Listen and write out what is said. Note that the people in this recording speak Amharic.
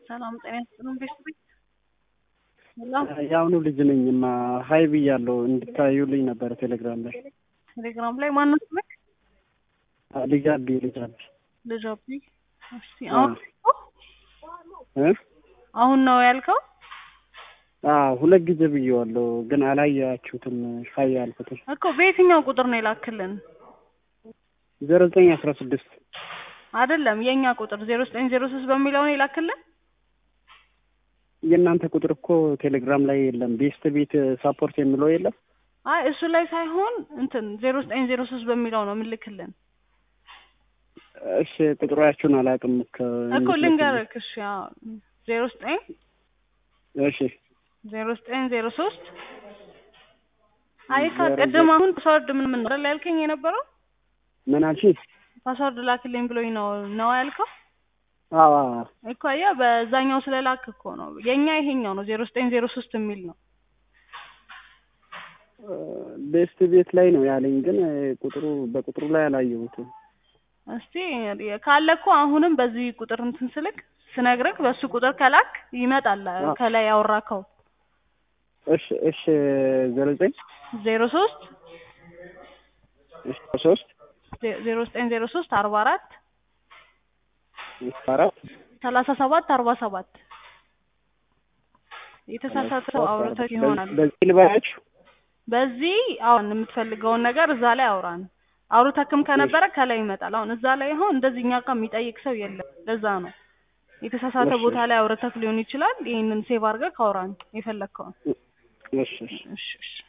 ሰላም ጤና ይስጥልን ቤተሰቦች። ሰላም የአሁኑ ልጅ ነኝ እና ሀይ ብያለሁ እንድታዩልኝ ነበረ ቴሌግራም ላይ ቴሌግራም ላይ ማነው ስልክ? ልጅ አቢ ልጅ አቢ ልጅ አቢ። እስቲ አሁን እ አሁን ነው ያልከው? አዎ ሁለት ጊዜ ብዬዋለሁ ግን አላያችሁትም። ሀይ ያልኩትን እኮ በየትኛው ቁጥር ነው የላክልን? ዜሮ ዘጠኝ አስራ ስድስት አይደለም የኛ ቁጥር ዜሮ ዘጠኝ ዜሮ ሶስት በሚለው ነው የላክልን። የእናንተ ቁጥር እኮ ቴሌግራም ላይ የለም። ቤስት ቤት ሳፖርት የሚለው የለም። አይ እሱ ላይ ሳይሆን እንትን ዜሮ ዘጠኝ ዜሮ ሶስት በሚለው ነው የምልክልን እሺ ቁጥራችሁን አላውቅም እኮ ልንገርህ። እሺ ያው ዜሮ ዘጠኝ እሺ ዜሮ ዘጠኝ ዜሮ ሶስት አይ ቅድም አሁን ፓስወርድ ምን ምን ነው ያልከኝ የነበረው ምን አልሽኝ? ፓስወርድ ላክልኝ ብሎኝ ነው ነው ያልከው አዎ እኮ ያ በዛኛው ስለላክ እኮ ነው የኛ ይሄኛው ነው ዜሮ ዘጠኝ ዜሮ ሶስት የሚል ነው ቤስት ቤት ላይ ነው ያለኝ፣ ግን ቁጥሩ በቁጥሩ ላይ አላየሁትም። እስቲ ካለ እኮ አሁንም በዚህ ቁጥር እንትን ስልክ ስነግርህ በሱ ቁጥር ከላክ ይመጣል። ከላይ ያወራከው እሺ እሺ ዜሮ ዘጠኝ ዜሮ ሶስት እሺ ሶስት ዜሮ ዘጠኝ ዜሮ ሶስት አርባ አራት አራት ሰላሳ ሰባት አርባ ሰባት የተሳሳተ ሰው አውርተህ ይሆናል። በዚህ ልባያችሁ በዚህ አሁን የምትፈልገውን ነገር እዛ ላይ አውራን። አውርተክም ከነበረ ከላይ ይመጣል። አሁን እዛ ላይ አሁን እንደዚህ እኛ ጋር የሚጠይቅ ሰው የለም። ለዛ ነው የተሳሳተ ቦታ ላይ አውርተክ ሊሆን ይችላል። ይህንን ሴቭ አድርገህ ካውራን የፈለግከውን። እሺ እሺ እሺ እሺ